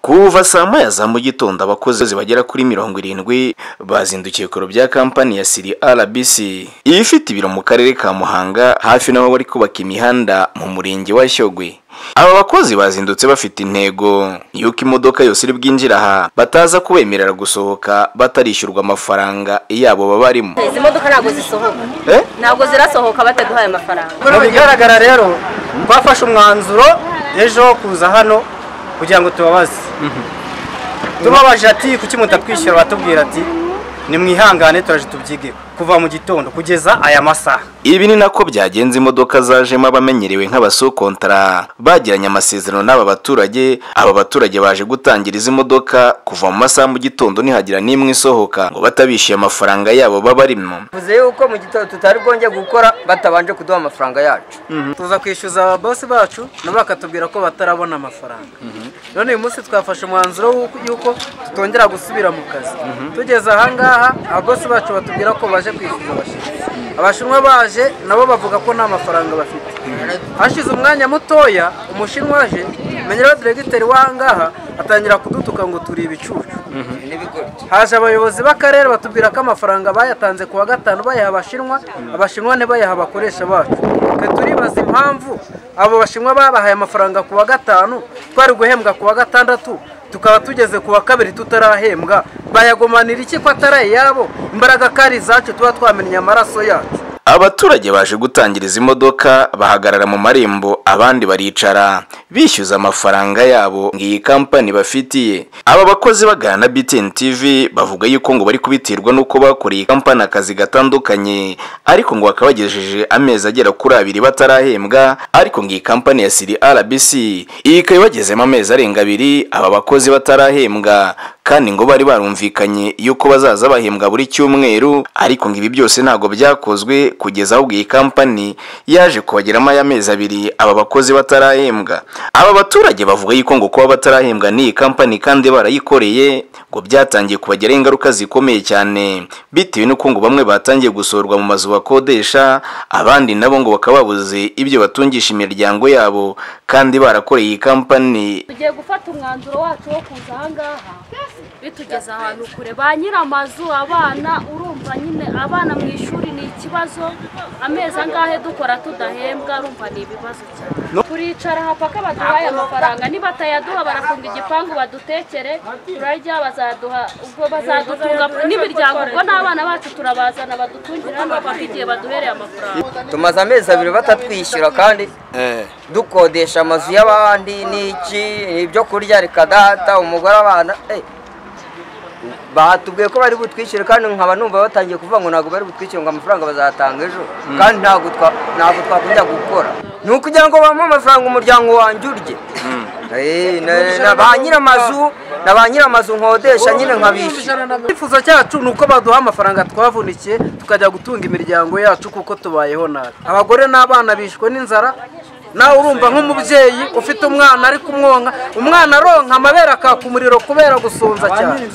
kuva saa moya za mu gitondo abakozi bagera kuri mirongo irindwi bazindukiye ku biro bya kampani ya siri rbc ifite ibiro mu karere ka muhanga hafi n'aho bari kubaka imihanda mu murenge wa shyogwe aba bakozi bazindutse bafite intego y'uko imodoka yose iri bwinjira aha bataza kubemerera gusohoka batarishyurwa amafaranga yabo baba barimo izi modoka ntabwo zisohoka Eh? ntabwo zirasohoka bataduhaye amafaranga Mu bigaragara rero twafashe umwanzuro ejo wo kuza hano kugira ngo tubabaze tubabaje ati kuki mutatwishyura batubwira ati nimwihangane turaje tubyige kuva mu gitondo kugeza aya masaha ibi ni nako byagenze imodoka zajemo abamenyerewe nk'abasokontara bagiranye amasezerano n'aba baturage aba baturage baje gutangira izi modoka kuva mu masaha mu gitondo ntihagira n'imwe isohoka ngo batabishyuye amafaranga yabo baba barimo bivuze yuko mu gitondo tutari bwonge gukora batabanje kuduha amafaranga yacu tuza kwishyuza ababosi bacu nabo bakatubwira ko batarabona amafaranga none uyu munsi twafashe umwanzuro w'uko- y'uko tutongera gusubira mu kazi tugeze ahangaha ababosi bacu batubwira ko baje kwishyuza abashinwa abashinwa baje nabo bavuga ko nta mafaranga bafite hashize umwanya mutoya umushinwa aje menyeraho diregiteri w'ahangaha atangira kudutuka ngo turi ibicucu haje abayobozi b'akarere batubwira ko amafaranga bayatanze ku wa gatanu bayaha abashinwa abashinwa ntibayaha abakoresha bacu twe turibaza impamvu abo bashinwa babahaye amafaranga ku wa gatanu twari guhembwa ku wa gatandatu tukaba tugeze ku wa kabiri tutarahembwa bayagomanira iki ko atari ayabo imbaraga kari izacu tuba twamennye amaraso yacu abaturage baje gutangira izi modoka bahagarara mu marembo abandi baricara bishyuza amafaranga yabo ngo iyi kampani bafitiye aba bakozi bagana na BTN TV bavuga yuko ngo bari kubiterwa n'uko bakoreye kampani akazi gatandukanye ariko ngo bakaba bagejeje amezi agera kuri abiri batarahembwa ariko ngo iyi kampani ya Siri RBC ikaba ibagezemo amezi arenga abiri aba bakozi batarahembwa kandi ngo bari barumvikanye yuko bazaza bahembwa buri cyumweru ariko ngo ibi byose ntabwo byakozwe kugeza ahubwo iyi kampani yaje kubageramo ay'amezi abiri aba bakozi batarahembwa aba baturage bavuga yuko ngo kuba batarahembwa n'iyi kampani kandi barayikoreye ngo byatangiye kubagiraho ingaruka zikomeye cyane bitewe n'uko ngo bamwe batangiye gusohorwa mu mazu bakodesha abandi nabo ngo bakaba babuze ibyo batungisha imiryango yabo kandi barakoreye iyi kampani tugiye gufata umwanzuro wacu wo kuza ahangaha bitugeze ahantu kure ba nyir'amazu abana urumva nyine abana mu ishuri ni ikibazo amezi angahe dukora tudahembwa urumva ni ibibazo cyane turicara aha paka baduhaye amafaranga nibatayaduha barafunga igipangu badutekere turarya bazaduha ubwo bazadutunga n'imiryango ubwo n'abana bacu turabazana badutungira hano bafite igihe baduhereye amafaranga tumaze amezi abiri batatwishyura kandi dukodesha amazu y'abandi n'iki ibyo kurya reka data umugore abana eh, batubwiye ko bari butwishyure kandi nkaba numva batangiye kuvuga ngo ntabwo bari butwishyure ngo amafaranga bazatanga ejo kandi ntabwo twa- ntabwo twakongera gukora ni ukugira ngo bamuhe amafaranga umuryango wanjye urye Eh, na- na ba nyir'amazu na ba nyir'amazu nkodesha nyine nkabishyura icyifuzo cyacu ni uko baduha amafaranga twavunikiye tukajya gutunga imiryango yacu kuko tubayeho nabi abagore n'abana bishwe n'inzara nawe urumva nk'umubyeyi ufite umwana ari kumwonka umwana aronka amabere akaka umuriro kubera gusonza cyane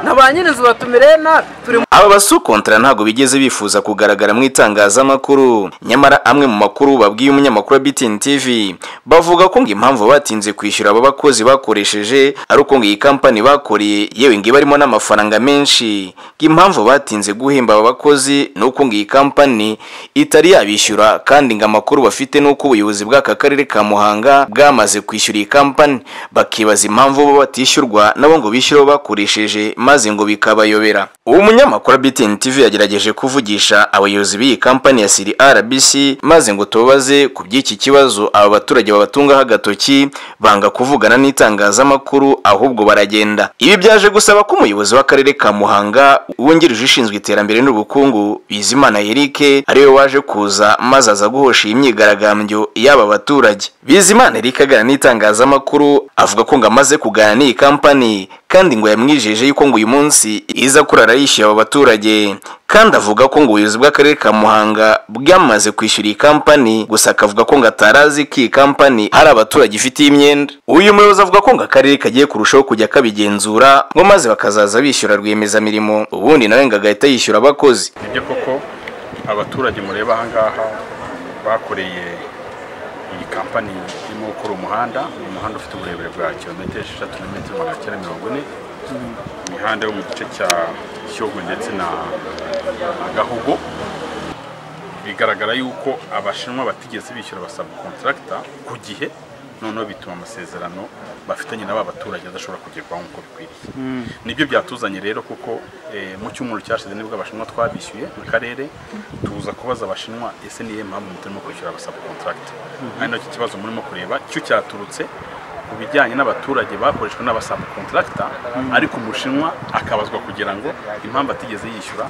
na ba nyir'inzu batumireye nabi turi aba basukontara ntabwo bigeze bifuza kugaragara mu itangazamakuru nyamara amwe mu makuru babwiye umunyamakuru wa BTN TV bavuga ko ngo impamvu batinze kwishyura aba bakozi bakoresheje ari uko ngo iyi kampani bakoreye yewe ngo ibarimo n'amafaranga menshi ngo impamvu batinze guhemba aba bakozi ni uko ngo iyi kampani itari yabishyura kandi ngo amakuru bafite ni uko ubuyobozi bw'aka karere ka Muhanga bwamaze kwishyura iyi kampani bakibaza impamvu bo batishyurwa nabo ngo bishyure abo bakoresheje maze ngo bikabayobera uwo munyamakuru wa BTN TV yagerageje kuvugisha abayobozi b'iyi kampani ya Siri RBC maze ngo tubabaze ku by'iki kibazo aba baturage babatungaho agatoki banga kuvugana n'itangazamakuru ahubwo baragenda ibi byaje gusaba ko umuyobozi w'akarere ka Muhanga wungirije ushinzwe iterambere n'ubukungu Bizimana Eric ariwe waje kuza maze aza guhosha iyi myigaragambyo y'aba baturage Bizimana Eric aganira n'itangazamakuru avuga ko ngo amaze kuganira n'iyi kampani kandi ngo yamwijeje yuko ngo uyu munsi iza kurara yishyuye aba baturage kandi avuga ko ngo ubuyobozi bw'akarere ka Muhanga bwamaze kwishyura iyi kampani gusa akavuga ko ngo atarazi ko iyi kampani hari abaturage ifite imyenda uyu muyobozi avuga ko ngo akarere kagiye kurushaho kujya kabigenzura ngo maze bakazaza bishyura rwiyemezamirimo ubundi nawe ngo agahita yishyura abakozi nibyo koko abaturage mureba ahangaha bakoreye iyi kampani irimo gukora umuhanda umuhanda ufite uburebure bwa kilometero esheshatu na metero magana cyenda mirongo ine imihanda yo mu gice cya Shyogwe ndetse na na Gahogo bigaragara yuko abashinwa batigeze bishyura basaba kontaragita ku gihe noneho bituma amasezerano bafitanye n'aba baturage adashobora kugerwaho nk'uko bikwiriye nibyo byatuzanye rero kuko eh, mu cyumweru cyashize nibwo abashinwa twabishyuye mu karere tuza kubaza abashinwa ese niye mpamvu mutarimo kwishyura abasaba kontaragita ari nacyo kibazo murimo kureba cyo cyaturutse ku bijyanye n'abaturage bakoreshwa n'abasaba kontaragita ariko umushinwa akabazwa kugira ngo impamvu atigeze yishyura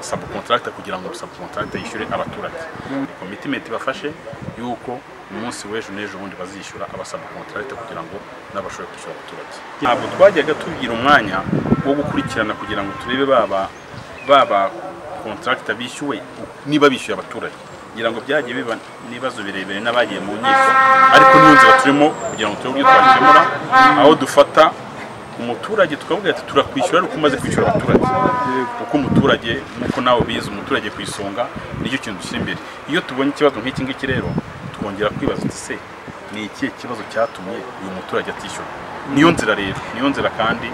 sabukontaragita kugira ngo sabukontaragita yishyure abaturage ni komitimenti bafashe y'uko umunsi w'ejo n'ejo bundi bazishyura abasabukontaragita kugira ngo n'abashobore kwishyura abaturage ntabwo twajyaga tugira umwanya wo gukurikirana kugira ngo turebe baba baba kontaragita bishyuwe niba bishyuye abaturage kugira ngo byagiye biba n'ibibazo birebire n'abagiye mu nkiko ariko niyo nzira turimo kugira ngo turebe uburyo twakemura aho dufata umuturage tukavuga ati turakwishyura ariko umaze kwishyura abaturage kuko umuturage nk'uko nawe ubizi umuturage ku isonga nicyo kintu dushyira imbere iyo tubonye ikibazo nk'iki ngiki rero twongera kwibaza uti se ni ikihe kibazo cyatumye uyu muturage atishyura niyo nzira rero niyo nzira kandi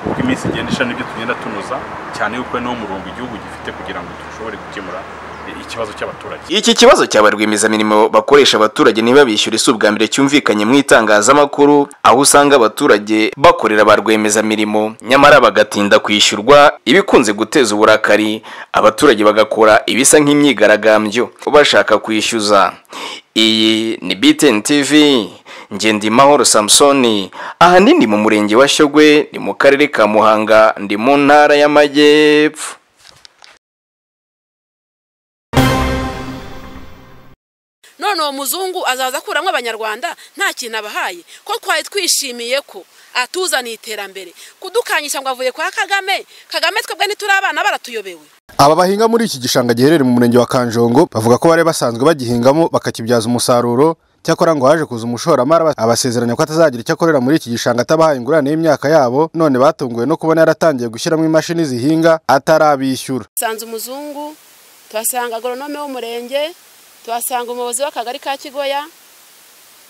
uko iminsi igenda ishami nibyo tugenda tunoza cyane yuko ari nawo murongo igihugu gifite kugira ngo dushobore gukemura eh, ikibazo cy'abaturage Iki kibazo cya rwiyemezamirimo bakoresha abaturage ntibabishyure si ubwa mbere cyumvikanye mu itangazamakuru aho usanga abaturage bakorera ba rwiyemezamirimo nyamara bagatinda kwishyurwa ibikunze guteza uburakari abaturage bagakora ibisa nk'imyigaragambyo bashaka kwishyuza iyi ni BTN TV Ngendimahoro Samsoni ahanini mu murenge wa Shyogwe ni mu karere ka Muhanga ndi mu ntara y'Amajyepfo none uwo muzungu azaza akuramo abanyarwanda nta kintu abahaye ko twari twishimiye ko atuzaniye iterambere kudukanyisha ngo avuye kwa kagame kagame twebwe ntituri abana baratuyobewe Aba bahinga muri iki gishanga giherereye mu murenge wa Kanjongo bavuga ko bari basanzwe bagihingamo bakakibyaza umusaruro cyakora ngo haje kuza umushoramari aba- abasezeranya ko atazagira icyo akorera muri iki gishanga atabahaye ingurane y'imyaka yabo none batunguwe no kubona yaratangiye gushyiramo imashini zihinga atarabishyura dusanze umuzungu tuhasanga agoronome w'umurenge tuhasanga umuyobozi w'akagari ka kigoya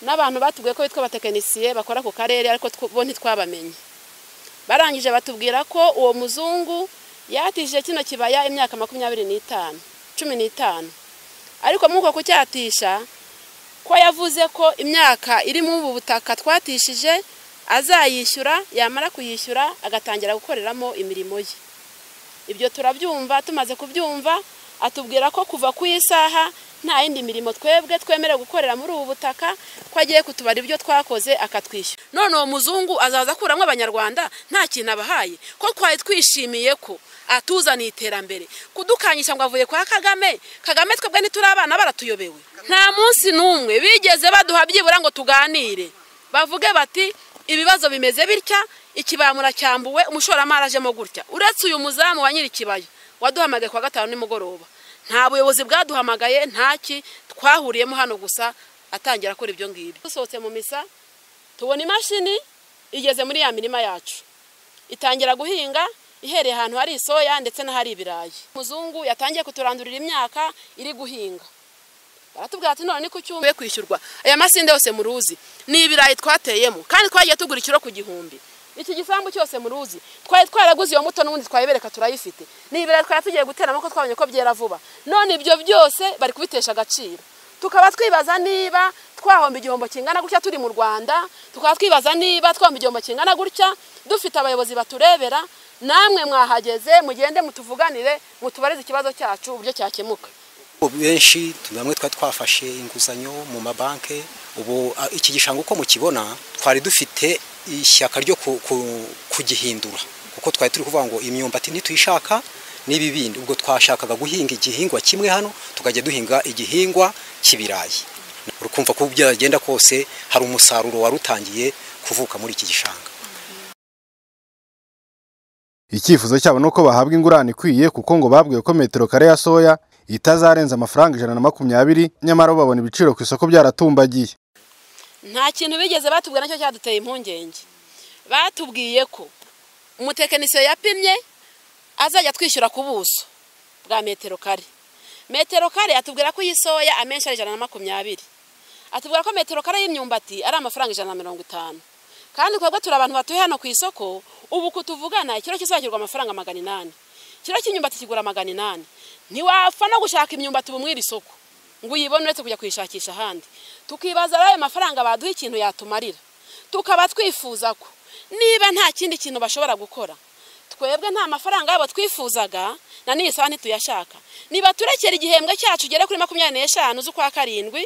n'abantu batubwiye ko bitwa abatekinisiye bakora ku karere ariko tw- bo ntitwabamenye barangije batubwira ko uwo muzungu yatishije kino kibaya imyaka makumyabiri n'itanu cumi n'itanu ariko muri uko kucyatisha ko yavuze ko imyaka iri muri ubu butaka twatishije azayishyura yamara kuyishyura agatangira gukoreramo imirimo ye ibyo turabyumva tumaze kubyumva atubwira ko kuva ku isaha nta yindi mirimo twebwe twemerewe gukorera muri ubu butaka ko agiye kutubara ibyo twakoze akatwishyura none uwo muzungu azaza akuramo abanyarwanda nta kintu abahaye ko twari twishimiye ko atuzaniye iterambere kudukanyisha ngo avuye kwa kagame kagame twebwe ntituri abana baratuyobewe nta munsi n'umwe bigeze baduha byibura ngo tuganire bavuge bati ibibazo bimeze bitya ikibaya muracyambuwe umushoramari ajemo gutya uretse uyu muzamu wa nyir'ikibaya waduhamagaye kuwa gatanu nimugoroba nta buyobozi bwaduhamagaye ntaki twahuriyemo hano gusa atangira akora ibyo ngibyo dusohotse mu misa tubona imashini igeze muri ya mirima yacu itangira guhinga ihereye ahantu hari isoya ndetse n'ahari ibirayi umuzungu yatangiye kuturandurira imyaka iri guhinga baratubwira ati none ku cyumba kwishyurwa aya masinde yose muruzi ni ibirayi twateyemo kandi twagiye tugura ikiro ku gihumbi iki gisambu cyose muruzi twari twaraguze iyo mbuto n'ubundi twayibereka turayifite ni ibirayi twari tugiye guteramo ko twabonye ko byera vuba none ibyo byose bari kubitesha agaciro tukaba twibaza niba twahomba igihombo kingana gutya turi mu rwanda tukaba twibaza niba twahomba igihombo kingana gutya dufite abayobozi baturebera namwe mwahageze mugende mutuvuganire mutubarize ikibazo cyacu uburyo cyakemuka benshi bamwe twari twafashe inguzanyo mu mabanki ubu a, iki gishanga uko mukibona twari dufite ishyaka ryo ku- ku- kugihindura kuko twari turi kuvuga ngo imyumbati ntituyishaka n'ibi bindi ubwo twashakaga guhinga igihingwa kimwe hano tukajya duhinga igihingwa cy'ibirayi urukumva ko byagenda kose hari umusaruro wari utangiye kuvuka muri iki gishanga icyifuzo cyabo ni uko bahabwa ingurane ikwiye kuko ngo babwiwe ko metero kare ya soya itazarenza amafaranga ijana na makumyabiri nyamara bo babona ibiciro ku isoko byaratumbagiye nta kintu bigeze batubwira nacyo cyaduteye impungenge batubwiye ko umutekinisiye yapimye azajya twishyura ku buso bwa metero kare metero kare atubwira ko iyi soya amenshi ari ijana na makumyabiri atubwira ko metero kare y'imyumbati ari amafaranga ijana na mirongo itanu kandi twebwe turi abantu batuye hano ku isoko ubu kutuvugana ikiro kizagirwa amafaranga magana inani ikiro cy'imyumbati kigura magana inani ntiwapfa no gushaka imyumbati ubu mwiri isoko ngo uyibone uretse kujya kuyishakisha ahandi tukibaza rero ayo mafaranga baduha ikintu yatumarira tukaba twifuza ko niba nta kindi kintu bashobora gukora twebwe nta mafaranga yabo twifuzaga na n'iyi saha ntituyashaka niba turekera igihembwe cyacu ugere kuri makumyabiri n'eshanu z'ukwa karindwi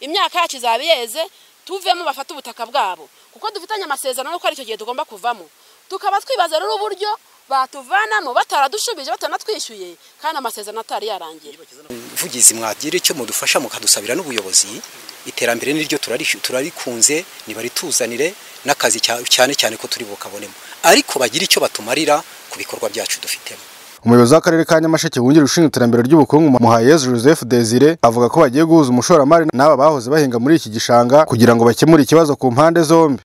imyaka yacu izaba yeze tuvemo bafate ubutaka bwabo kuko dufitanye amasezerano y'uko ari icyo gihe tugomba kuvamo tukaba twibaza rero uburyo batuvanamo bataradushubije batanatwishyuye kandi amasezerano atari yarangiye vugizi mwagira icyo mudufasha mukadusabira n'ubuyobozi iterambere niryo turarish- turarikunze nibarituzanire n'akazi cya- cyane cyane ko turi bukabonemo ariko bagira icyo batumarira ku bikorwa byacu dufitemo umuyobozi w'akarere ka nyamasheke wungirije ushinzwe iterambere ry'ubukungu muhayezu joseph desire avuga ko bagiye guhuza umushoramari n'aba bahoze bahinga muri iki gishanga kugira ngo bakemure ikibazo ku mpande zombi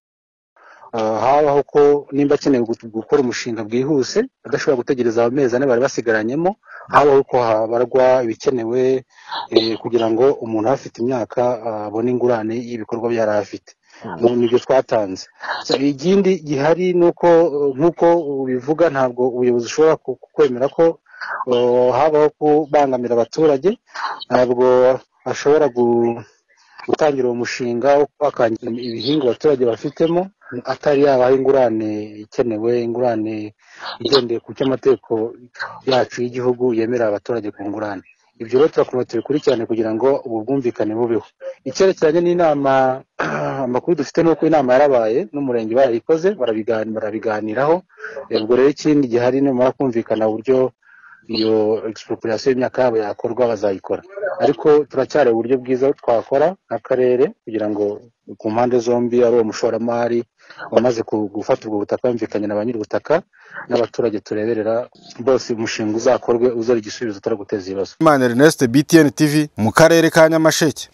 Ah, habaho ko nimba akeneye gu- gukora umushinga bwihuse adashobora gutegereza amezi ane bari basigaranyemo habaho ko habarwa ibikenewe eh, kugira ngo umuntu aba afite imyaka ah, abone ingurane y'ibikorwa byari afite Mu- nibyo twatanze So, ikindi gihari ni uko eh, nk'uko ubivuga ntabwo ubuyobozi bushobora ku- kwemera ko eh, habaho kubangamira abaturage ntabwo bashobora gu- gutangira uwo mushinga wo kubakangira ibihingwa abaturage bafitemo atari yabaha ingurane ikenewe ingurane igendeye ku cyo amategeko yacu y'igihugu yemerera abaturage ku ngurane ibyo rero turakomeza tubikurikirane kugira ngo ubu bwumvikane bubeho icyerekeranye n'inama amakuru dufite ni uko inama yarabaye n'umurenge barayikoze barabigani- barabiganiraho ubwo rero ikindi gihari numara kumvikana uburyo iyo expropriation y'imyaka yabo yakorwa bazayikora ariko turacyari uburyo bwiza twakora nk'akarere kugira ngo ku mpande zombi ari uwo mushoramari wamaze ku- gufata ubwo butaka yumvikanye na ba nyir'ubutaka n'abaturage tureberera bose umushinga uzakorwe uzora igisubizo utari guteza ibibazo imana ernest btn tv mu karere ka nyamasheke